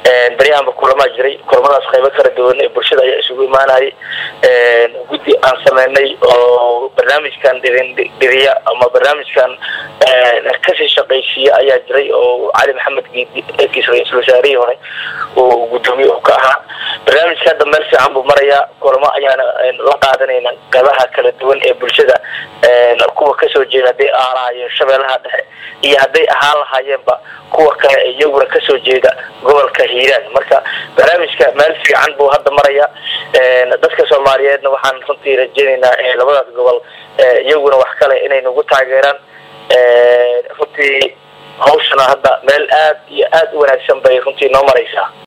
beryahanba kulamaa jiray kulamadaas qaybo kala duwan ee bulshada ayaa isugu imaanayay guddi aan sameynay oo barnaamijkan dhiriya ama barnaamijkan kasii shaqaysiiya ayaa jiray oo cali maxamed giidi ekiis ra-iisul wasaarihii hore uu guddoomiye u ka ahaa barnaamijka hadda meel fiican buu marayaa kulamo ayaana la qaadanayna qaybaha kala duwan ee bulshada kuwa kasoo jeeda hadday aalaayeen shabeellaha dhexe iyo hadday ahaan lahaayeenba kuwa kale iyaguna kasoo jeeda gobolka hiiraan marka barnaamijka meel fiican buu hadda maraya dadka soomaaliyeedna waxaan runtii rajeynaynaa labadaas gobol iyaguna wax kale inay nagu taageeraan runtii hawshana hadda meel aad iyo aad u wanaagsan bay runtii noo maraysaa